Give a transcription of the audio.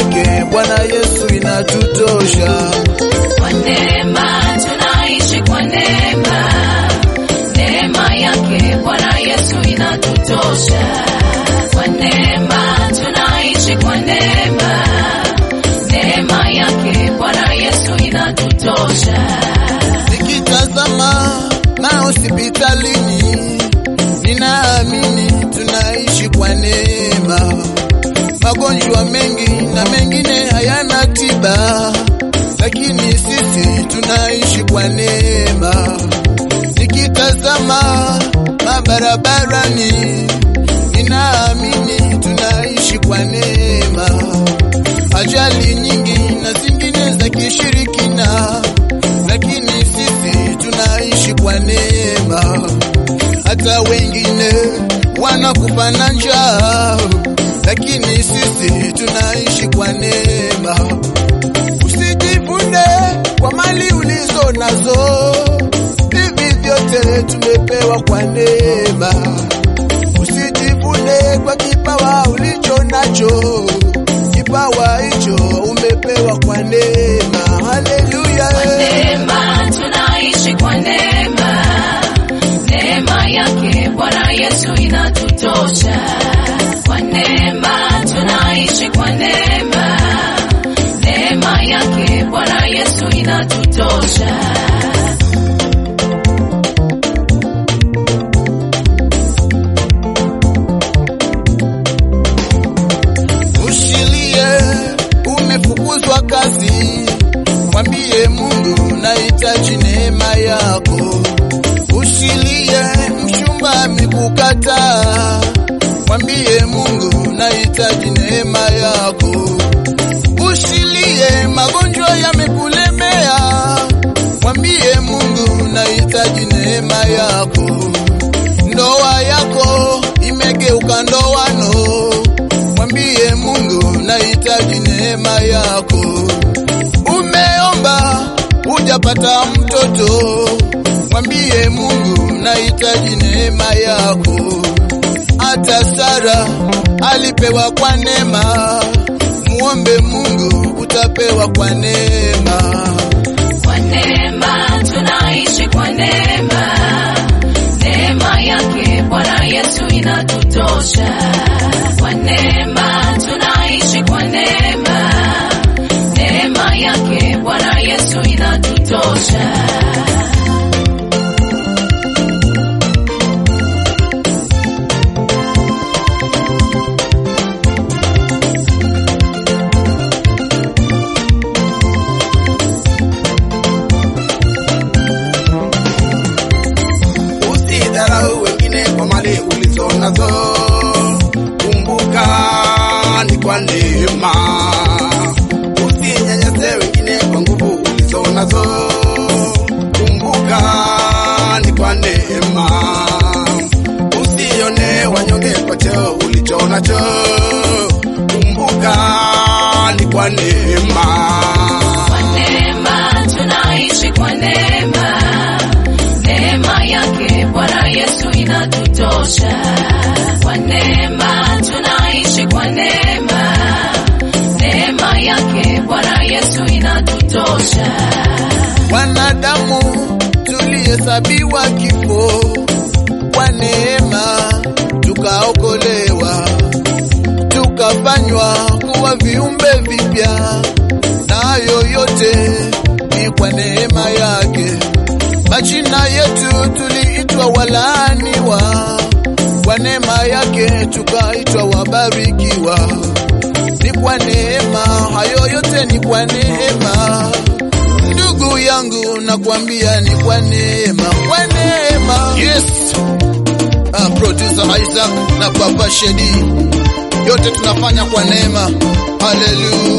yake Bwana Yesu inatutosha. Kwa neema tunaishi kwa neema, neema yake Bwana Yesu inatutosha. Kwa neema tunaishi kwa neema, neema yake Bwana Yesu inatutosha. Nikitazama mahospitalini, ninaamini tunaishi kwa neema. Magonjwa mengi na mengine hayana tiba, lakini sisi tunaishi kwa neema. Nikitazama mabarabarani, ninaamini tunaishi kwa neema. Ajali nyingi na zingine za kishirikina, lakini sisi tunaishi kwa neema. Hata wengine wanakufa na njaa, lakini sisi tunaishi kwa neema. Usijivune kwa mali ulizo nazo, hivi vyote tumepewa kwa neema. Usijivune kwa kipawa ulicho nacho, kipawa hicho umepewa kwa neema. Haleluya! Neema tunaishi kwa neema, neema yake Bwana Yesu inatutosha. Kwa neema tunaishi kwa neema, neema yake Bwana Yesu inatutosha. Ushilie umefukuzwa kazi, mwambie Mungu nahitaji neema yako. Ushilie mchumba amekukataa, mwambie Mungu nahitaji neema yako. Ushilie magonjwa yamekulemea, mwambie Mungu nahitaji neema yako. Ndoa yako imegeuka ndoano, mwambie Mungu nahitaji neema yako. Umeomba hujapata mtoto, mwambie Mungu nahitaji neema yako. Hata Sara alipewa kwa neema, muombe Mungu utapewa kwa neema. Kwa neema tunaishi kwa neema, neema yake Bwana Yesu inatutosha. Kwa neema tunaishi kwa neema, neema yake Bwana Yesu inatutosha. Usidharau wengine kwa mali ulizo nazo, kumbuka ni kwa neema. Usinyanyase wengine kwa nguvu ulizo nazo, kumbuka ni kwa neema. Usione wanyonge kwa cheo ulicho nacho, kumbuka ni kwa neema. Kwa neema tunaishi kwa neema, neema yake Bwana Yesu inatutosha. Kwa neema tunaishi kwa neema, neema yake Bwana Yesu inatutosha. Wanadamu tulihesabiwa kifo, kwa neema tukaokolewa, tukafanywa kuwa viumbe vipya, na hayo yote ni kwa neema yake. Majina yetu tuliitwa walaaniwa, kwa neema yake tukaitwa wabarikiwa. Ni kwa neema, hayo yote ni kwa neema. Ndugu yangu nakwambia ni kwa neema, kwa neema. Yes. Ah, producer Isaac na Papa Shedi, yote tunafanya kwa neema. Haleluya.